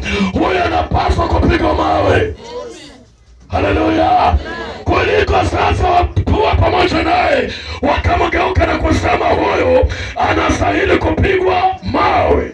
huyo anapaswa kupigwa mawe haleluya kuliko sasa wakuwa pamoja naye wakamgeuka na kusema huyu anastahili kupigwa mawe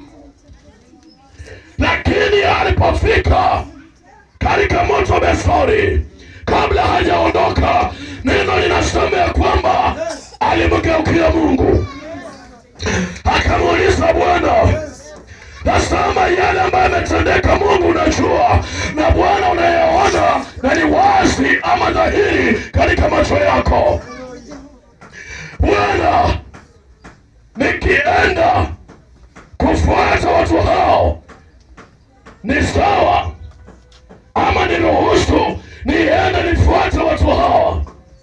lakini alipofika katika moto besori kabla hajaondoka neno linasema ya kwamba alimgeukia mungu akamuuliza bwana nasema yale ambayo yametendeka mungu unajua na bwana unayeona na ni wazi ama dhahiri katika macho yako bwana nikienda kufuata watu hao ni sawa ama niruhusu niende nifuate watu hawa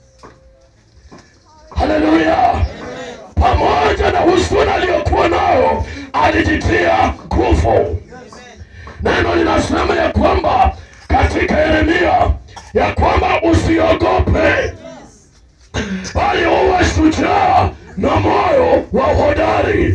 haleluya pamoja na husuni aliyokuwa nayo alijitia nguvu neno linasema ya kwamba katika yeremia ya kwamba usiogope bali uwe shujaa na moyo wa uhodari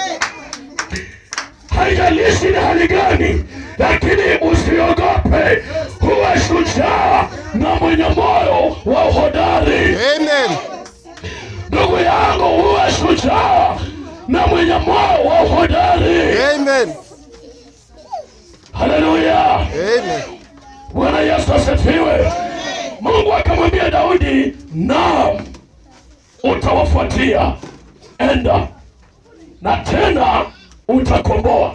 haijalishi ni hali gani lakini usiogope huwe shujaa na mwenye moyo wa uhodari Amen. ndugu yangu huwe shujaa na mwenye moyo wa uhodari Amen. haleluya Amen. bwana yesu asifiwe mungu akamwambia daudi naam utawafuatia enda na tena utakomboa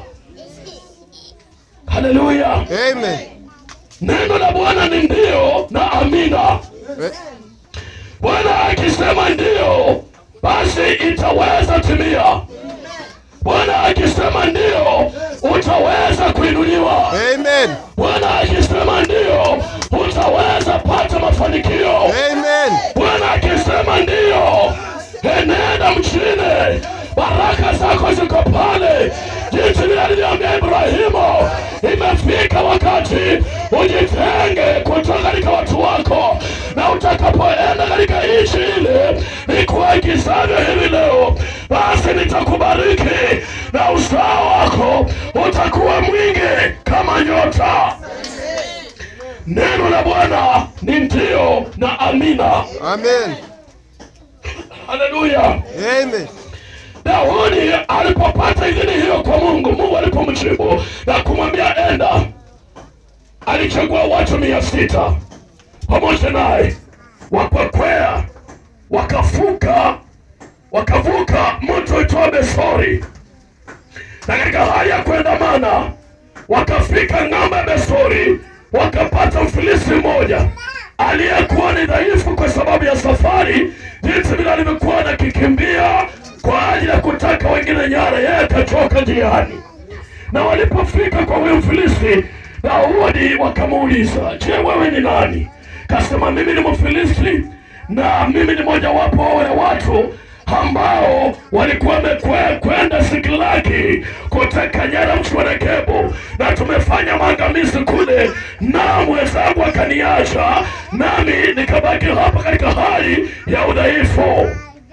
haleluya Amen. neno la bwana ni ndio na amina Eh, bwana akisema ndio basi itaweza timia bwana akisema ndio utaweza kuinuliwa Amen. bwana akisema ndio utaweza pata mafanikio Amen. bwana akisema ndio enenda mchini baraka zako ziko pale jinsi vile alivyoambia ibrahimu imefika wakati ujitenge kutoka katika watu wako na utakapoenda katika nchi ile nikuagizavyo hivi leo basi nitakubariki na uzao wako utakuwa mwingi kama nyota neno la bwana ni ndio na amina Amen. haleluya Amen. daudi alipopata idhini hiyo kwa mungu mungu alipomjibu na kumwambia enda alichagua watu mia sita pamoja naye wakakwea wakavuka wakavuka mto itwa besori na katika hali ya kuendamana wakafika ng'ambo ya besori wakapata mfilisi mmoja aliyekuwa ni dhaifu kwa sababu ya safari jinsi vile alivyokuwa anakikimbia kwa ajili ya kutaka wengine nyara yeye akachoka njiani na walipofika kwa huyo mfilisti daudi wakamuuliza je wewe ni nani kasema mimi ni mfilisti na mimi ni mojawapo wa wale watu ambao walikuwa wamekwenda Siklagi kuteka nyara mji wa Negebu, na tumefanya maangamizi kule, na mwenzangu akaniacha, nami nikabaki hapa katika hali ya udhaifu.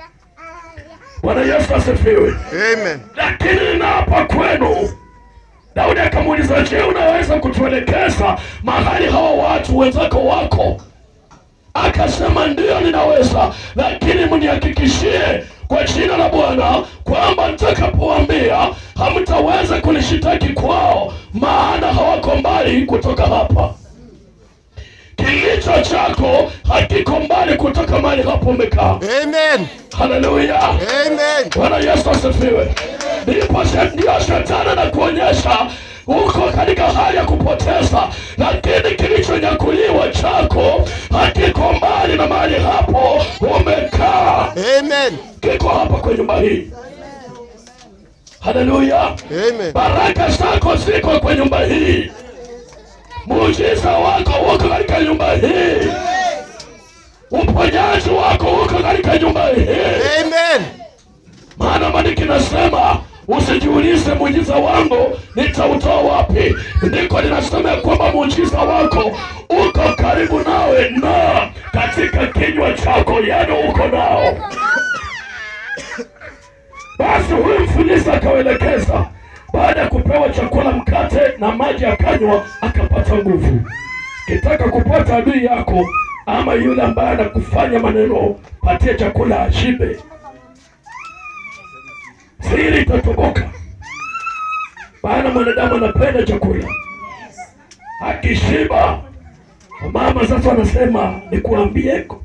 Bwana Yesu asifiwe. Amen. Lakini ninaapa kwenu Daudi akamuuliza, je, unaweza kutuelekeza mahali hawa watu wenzako wako? Akasema ndiyo, ninaweza, lakini mnihakikishie kwa jina la Bwana kwamba nitakapoambia hamtaweza kunishitaki kwao, maana hawako mbali kutoka hapa. Kilicho chako hakiko mbali kutoka mahali hapo umekaa. Amen. Haleluya! Amen. Bwana Yesu asifiwe. Ndipo she- ndio shetani na kuonyesha uko katika hali ya kupoteza, lakini kilichonyakuliwa chako hakiko mbali na mahali hapo umekaa, Amen. kiko hapa kwa nyumba hii. Haleluya! Amen. Baraka zako ziko kwa nyumba hii, muujiza wako uko katika nyumba hii, uponyaji wako uko katika nyumba hii. Amen. maana maandiko inasema usijiulize muujiza wangu nitautoa wapi ndiko linasema ya kwamba muujiza wako uko karibu nawe na katika kinywa chako yani uko nao basi huyu mfilisi akawelekeza baada ya kupewa chakula, mkate na maji, akanywa akapata nguvu. Kitaka kupata adui yako ama yule ambaye anakufanya maneno, patie chakula ashibe, siri itatoboka. Maana mwanadamu anapenda chakula, akishiba. Mama sasa wanasema nikuambieko,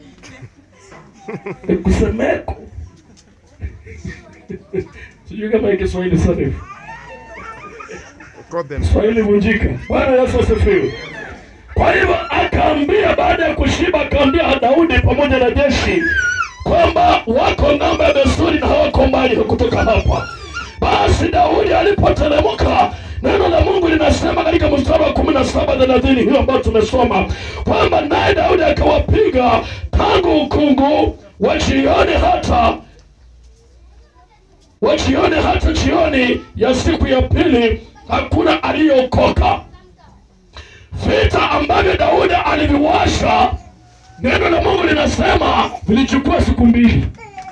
nikusemeko sijui kama ni Kiswahili sanifu, Got them. Kiswahili vunjika. Bwana Yesu asifiwe. Kwa hivyo akaambia, baada ya kushiba, akaambia Daudi pamoja na jeshi kwamba wako ng'ambo ya desturi na hawako mbali kutoka hapa. Basi Daudi alipoteremka, neno la Mungu linasema katika mstari wa kumi na saba thelathini hiyo ambayo tumesoma kwamba naye Daudi akawapiga tangu ukungu wa jioni hata wa jioni hata jioni ya siku ya pili, hakuna aliyeokoka. Vita ambavyo Daudi aliviwasha, neno la Mungu linasema vilichukua siku mbili.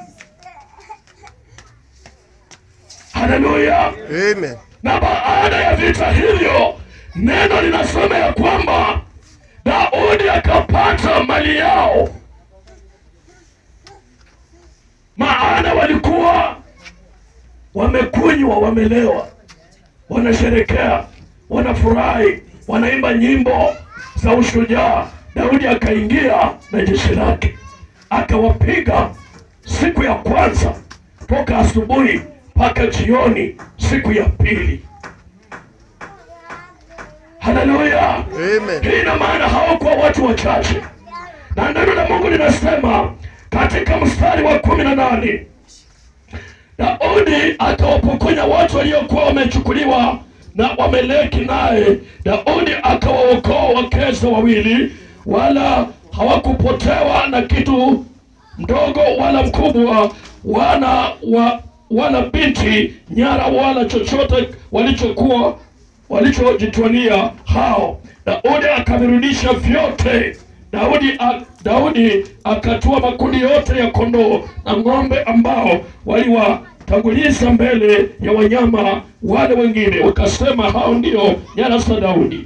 Haleluya! Amen. Na baada ya vita hivyo, neno linasema ya kwamba Daudi akapata mali yao, maana walikuwa wamekunywa, wamelewa, wanasherekea, wanafurahi, wanaimba nyimbo za ushujaa. Daudi akaingia na jeshi lake akawapiga siku ya kwanza toka asubuhi mpaka jioni siku ya pili. Haleluya! Amen. Hii ina maana hawakuwa watu wachache, na neno la Mungu linasema katika mstari wa kumi na nane Daudi akawapokonya watu waliokuwa wamechukuliwa na Wameleki, naye Daudi akawaokoa wakeza wawili, wala hawakupotewa na kitu mdogo wala mkubwa, wana wa, wala binti nyara wala chochote walichokuwa walichojitwania hao. Daudi akavirudisha vyote. Daudi, a, Daudi akatua makundi yote ya kondoo na ng'ombe ambao waliwatanguliza mbele ya wanyama wale wengine, wakasema hao ndio nyara za Daudi.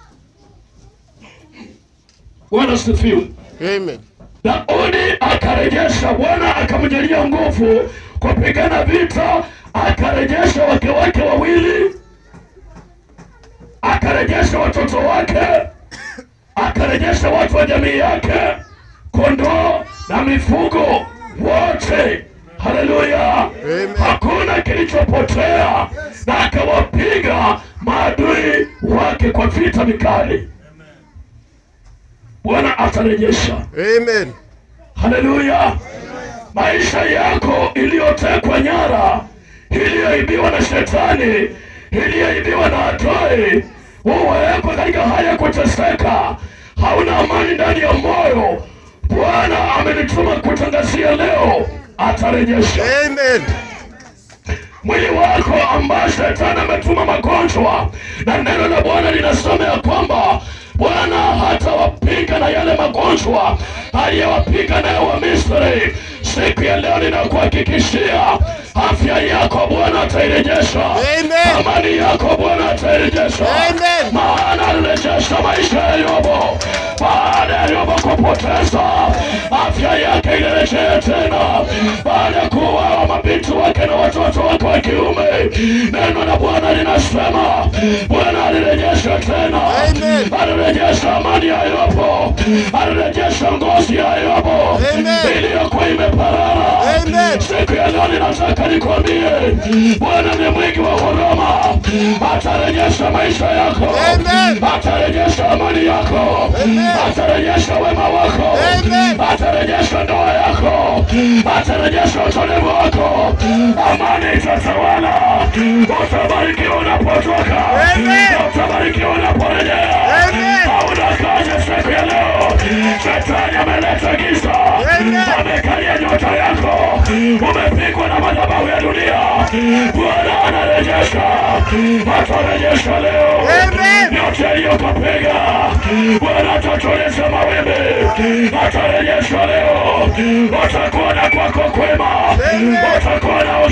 Bwana sifiwe. Amen. Daudi akarejesha, Bwana akamjalia nguvu kupigana vita, akarejesha wake wake wawili, akarejesha watoto wake, akarejesha watu wa jamii yake, kondoo na mifugo wote. Haleluya! Amen. Hakuna kilichopotea, na akawapiga maadui wake kwa vita vikali. Bwana atarejesha. Amen. Haleluya! Maisha yako iliyotekwa nyara, iliyoibiwa na shetani, iliyoibiwa na adui, uwekwa katika hali ya kuteseka, hauna amani ndani ya moyo. Bwana amenituma kutangazia leo, atarejesha Amen. mwili wako ambao shetani ametuma magonjwa, na neno la Bwana linasema ya kwamba Bwana hatawapiga na yale magonjwa aliyowapiga nayo wa Misri. Siku ya leo ninakuhakikishia afya yako Bwana atairejesha, Amen. amani yako Bwana atairejesha, Amen. maana alirejesha maisha ya Yobu baada ya Yobu kupoteza afya yake ilirejea tena baada ya kuuawa mabinti wake na watoto wake wa kiume. Neno la Bwana linasema Bwana alirejesha tena, Amen. alirejesha amani ya Yobu, alirejesha ngozi ya Yobu Amen. iliyokuwa imeparara. Amen. Siku ya leo ninataka nikwambie, Bwana ni mwingi wa huruma, atarejesha maisha yako, Amen. atarejesha amani yako, Amen. atarejesha wema wako, Amen. atarejesha ndoa yako, atarejesha utulivu wako, amani itatawala. Utabarikiwa unapotoka, Amen. utabarikiwa unaporejea. Amen. Hauna kazi siku ya leo, shetani ameleta giza, Amen. amekalia nyota yako, umepigwa na madhabahu ya dunia, Bwana anarejesha, atarejesha leo Amen. yote aliyokapiga. Bwana atatuliza mawimbi, atarejesha leo. Utakuwa na kwako kwema, Amen. utakuwa na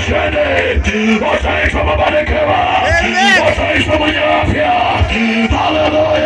ushindi, utaitwa mabarikiwa, Amen. utaitwa mwenye afya. Haleluya.